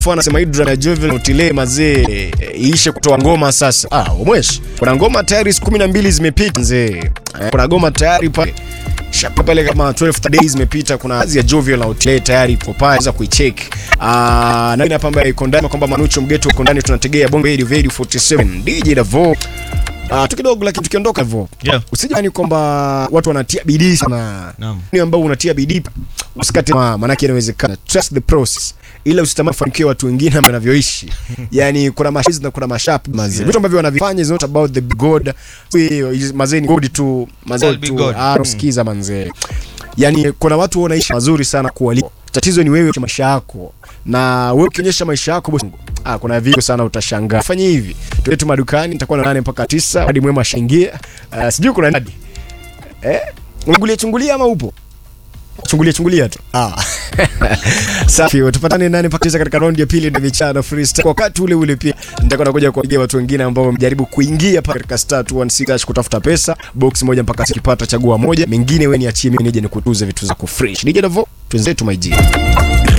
anasema Hydra na Jovel Otile mazee e, iishe kutoa ngoma sasa. Ah, umwesh. Kuna ngoma tayari siku 12 zimepita mzee. Eh, Kuna ngoma tayari pale. Shapa pale kama 12 days zimepita kuna kazi ya Jovial na Otile tayari ipo pale za kuicheck. Ah, na hapa ambaye iko ndani kwamba Manucho Mgeto uko ndani tunategea Bongo Radio Radio 47 DJ Davo. Ah, tu kidogo lakini tukiondoka hivyo. Yeah. Usijani kwamba watu wanatia bidii sana. Naam. Ni ambao unatia bidii usikate tamaa, maana yake inawezekana. Trust the process. Ila usitamani kufanikiwa watu wengine ambao wanavyoishi. yani kuna mashiz na kuna mashap mazee. Vitu ambavyo wanavifanya is not about the big god. We mazee ni god tu, mazee All big tu. God. Ah, sikiza manzee. Yani kuna watu wanaishi mazuri sana kuwaliko. Tatizo ni wewe maisha yako. Na wewe ukionyesha maisha yako bosi. Ah, kuna vitu sana utashangaa. Fanya hivi. Tuende tu madukani, nitakuwa na 8 mpaka 9 hadi mwema shangia. Uh, sijui kuna nani. Eh? Ungulia chungulia ama upo? Chungulia chungulia tu. Ah. Safi, tupatane nane mpaka tisa katika round ya pili na vichana freestyle. Kwa wakati ule ule pia nitakuwa nakuja kuwapigia watu wengine ambao wamejaribu kuingia pale katika star 216 hash kutafuta pesa. Box moja mpaka sikipata chagua moja. Mengine wewe niachie mimi nije nikutuze vitu zako fresh. DJ Davo, twenzetu my G.